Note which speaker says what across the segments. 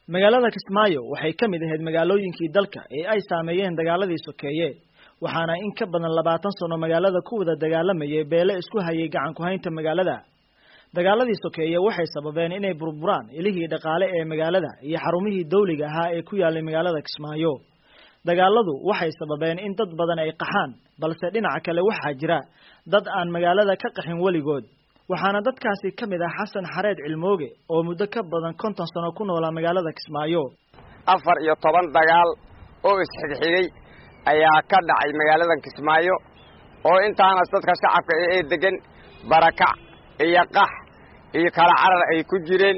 Speaker 1: magaalada kismaayo waxay ka mid ahayd magaalooyinkii dalka ee ay saameeyeen dagaaladii sokeeye waxaana in ka badan labaatan sano magaalada ku wada dagaalamayay beele isku hayay gacan ku-haynta magaalada dagaaladii sokeeye waxay sababeen inay burburaan ilihii dhaqaale ee magaalada iyo xarumihii dawliga ahaa ee ku yaalay magaalada kismaayo dagaaladu waxay sababeen in dad badan ay qaxaan balse dhinaca kale waxaa jira dad aan magaalada ka qaxin weligood waxaana dadkaasi ka mid ah xasan xareed cilmooge oo muddo ka badan konton sano ku noolaa magaalada kismaayo
Speaker 2: afar iyo toban dagaal oo isxigxigay ayaa ka dhacay magaaladan kismaayo oo intaanas dadka shacabka ee degan barakac iyo qax iyo kala carar ay ku jireen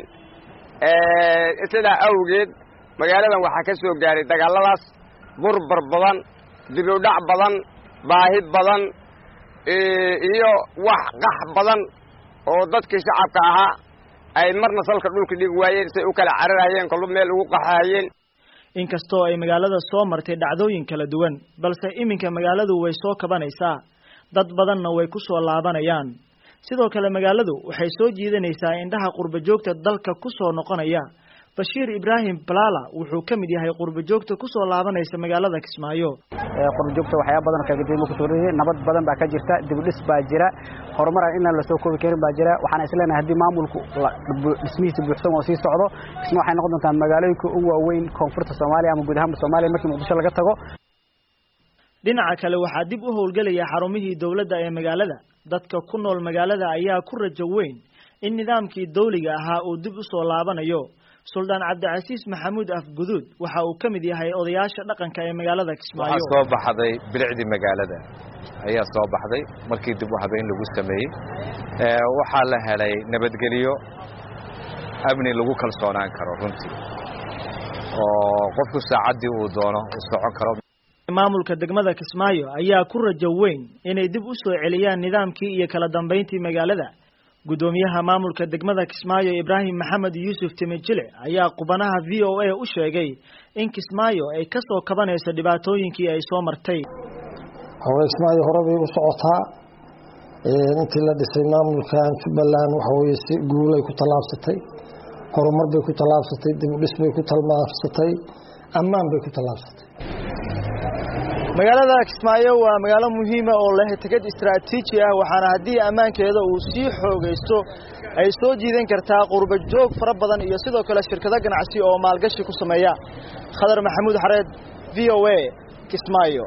Speaker 2: sidaa awgeed magaaladan waxaa ka soo gaaray dagaalladaas burbar badan dibudhac badan baahi badan iyo wax qax badan oo dadkii shacabka ahaa ay marna salka dhulka dhigi waayeen say u kala cararhayeen kolba meel ugu qaxahayeen
Speaker 1: inkastoo ay magaalada soo martay dhacdooyin kala duwan balse iminka magaaladu way soo kabanaysaa dad badanna way ku soo laabanayaan sidoo kale magaaladu waxay soo jiidanaysaa indhaha qurba joogta dalka ku soo noqonaya bashiir ibraahim balala wuxuu ka mid yahay qurba joogta kusoo laabanaysa magaalada kismaayo
Speaker 3: qurba joogta waxyaaba badan kagaduwan kusoo nabad badan baa ka jirta dibudhis baa jira horumar inaan lasoo koobi karin baa jira waxaan isleenahay haddii maamulku dhismihiisa buuxsan oo sii socdo kisma waxay noqon doontaa magaalooyinka ugu waaweyn koonfurta soomaaliya ama guud ahaanba soomaaliya markii muqdisho laga tago
Speaker 1: dhinaca kale waxaa dib u howlgelaya xarumihii dowladda ee magaalada dadka ku nool magaalada ayaa ku rajo weyn in nidaamkii dawliga ahaa uu dib u soo laabanayo suldaan cabdicasiis maxamuud afguduud waxa uu ka mid yahay odayaasha dhaqanka ee magaalada kismaayo
Speaker 4: waxaa soo baxday bilicdii magaalada ayaa soo baxday markii dib u habeyn lagu sameeyey waxaa la helay nabadgelyo amni lagu kalsoonaan karo runtii oo qofku saacaddii uu doono uu socon karo
Speaker 1: maamulka degmada kismaayo ayaa ku rajo weyn inay dib u soo celiyaan nidaamkii iyo kala dambayntii magaalada guddoomiyaha maamulka degmada kismaayo ibraahim maxamed yuusuf timijile ayaa qubanaha v o a u sheegay in kismaayo ay ka soo kabanayso dhibaatooyinkii ay soo martay
Speaker 5: hawey kismaayo hore bay u socotaa intii la dhisay maamulkan jubbaland waxaweye si guulay ku tallaabsatay horumar bay ku tallaabsatay dibudhis bay ku tallaabsatay ammaan bay ku tallaabsatay
Speaker 1: magaalada kismaayo waa magaalo muhiima oo leh tegad istaraatiiji ah waxaana haddii ammaankeeda uu sii xoogaysto ay soo jiidan kartaa qurba joog fara badan iyo sidoo kale shirkado ganacsi oo maalgashi ku sameeya khadar maxamuud xareed v o a kismaayo